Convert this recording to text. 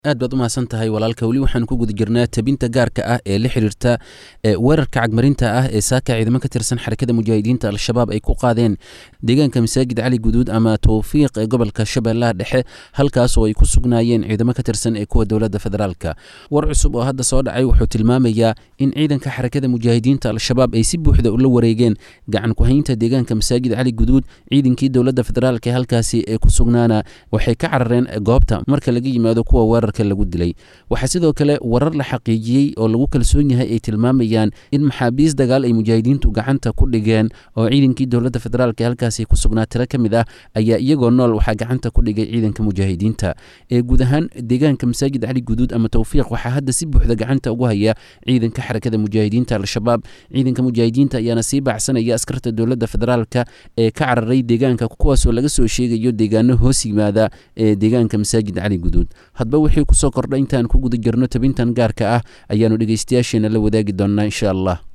aad baad u mahadsan tahay walaalka weli waxaan ku guda jirnaa tabinta gaarka ah ee la xiriirta weerarka cagmarinta ah ee saaka ciidamo ka tirsan xarakada mujaahidiinta al-shabaab ay ku qaadeen deegaanka masaajid cali guduud ama towfiiq ee gobolka shabeellaha dhexe halkaas oo ay ku sugnaayeen ciidamo ka tirsan ee kuwa dowladda federaalka war cusub oo hadda soo dhacay wuxuu tilmaamayaa in ciidanka xarakada mujaahidiinta al-shabaab ay si buuxda ula wareegeen gacan ku-haynta deegaanka masaajid cali guduud ciidankii dowladda federaalk ee halkaasi ee ku sugnaana waxay ka carareen goobta marka laga yimaado kuwa weerar lagu dilay waxaa sidoo kale warar la xaqiijiyey oo lagu kalsoon yahay ay tilmaamayaan in maxaabiis dagaal ay mujaahidiintu gacanta ku dhigeen oo ciidankii dowladda federaalk ee halkaasi ku sugnaa tiro ka mid ah ayaa iyagoo nool waxaa gacanta ku dhigay ciidanka mujaahidiinta ee guud ahaan deegaanka masaajid cali guduud ama towfiiq waxaa hadda si buuxda gacanta ugu haya ciidanka xarakada mujaahidiinta al-shabaab ciidanka mujaahidiinta ayaana sii baacsanaya askarta dowladda federaalka ee ka cararay deegaanka kuwaasoo laga soo sheegayo deegaano hoos yimaada ee deegaanka masaajid cali guduud hadba wixii kusoo kordha intaan ku guda jirno tabintan gaarka ah ayaanu dhegeystayaasheena la wadaagi doonnaa insha allah